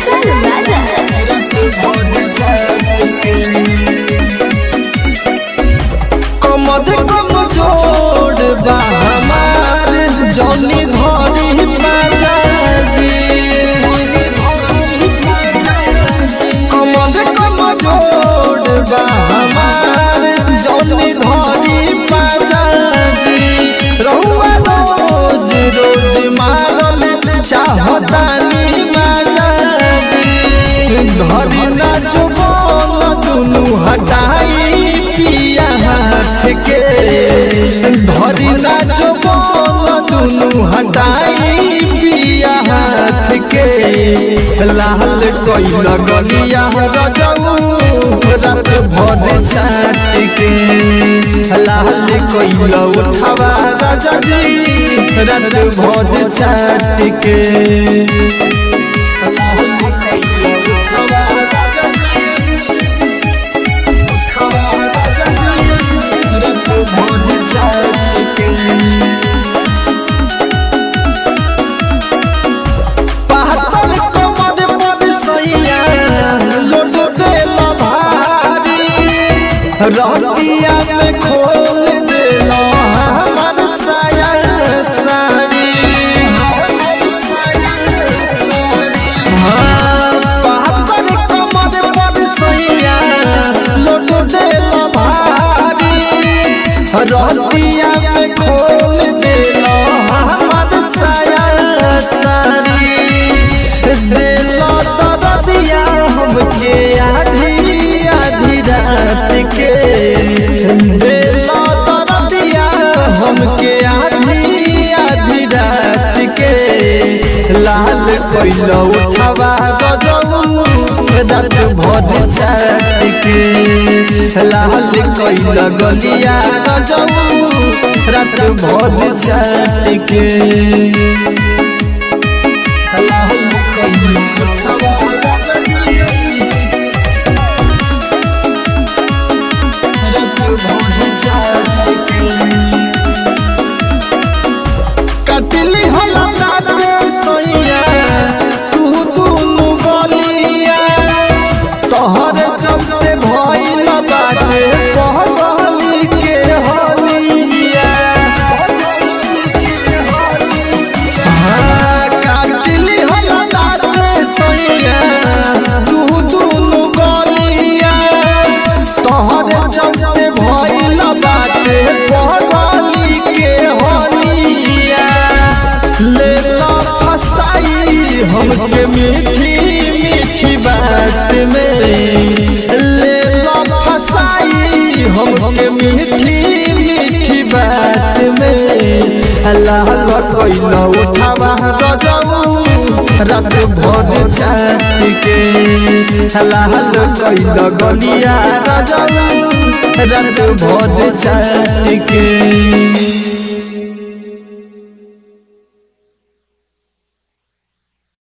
Vincent Raja. कमद कम जोड़ बा हमार जौनी धरी बाजाजी कमद कम जोड़ बा हमार जौनी धरी बाजाजी रहुआ रोज रोज मारल चाहतानी माजाजी धरी ना जुबान दुनु हटाई पिया हाथ के धरी ना जुबान दुनु हटाई पिया हाथ के लाल कोई लगलिया रजऊ रात भर छाट के लाल कोई उठवा राजा जी रात भर छाट के पातल कमर पर सैया लोट देला भारी रतिया में खोल देला हमर साया साड़ी हाँ, पातल कमर पर सैया लोट देला भारी रतिया में खोल देला हमर साया साड़ी देला दरदिया हमके आधी आधी रात के देला दरदिया हमके आधी आधी रात के लाल कोइला उठावा गजऊ रात भर चाट के लाल कोइला गलिया गजऊ रात भर चाट के कटली होला राते सैया तू दुनु गलिया तोहर चलते भइल बाटे पहली के हलिया हाँ, काटली होला राते सैया तू दुनु गलिया तोहर चलते भइल बाटे पहली के हलिया ले ला फसाई हमके मीठी मीठी बात में ले ला फसाई हमके मीठी मीठी बात में अल्लाह का कोई न उठावा रजऊ रात भर चाट के अल्लाह का कोई न गलिया रजऊ रात भर चाट के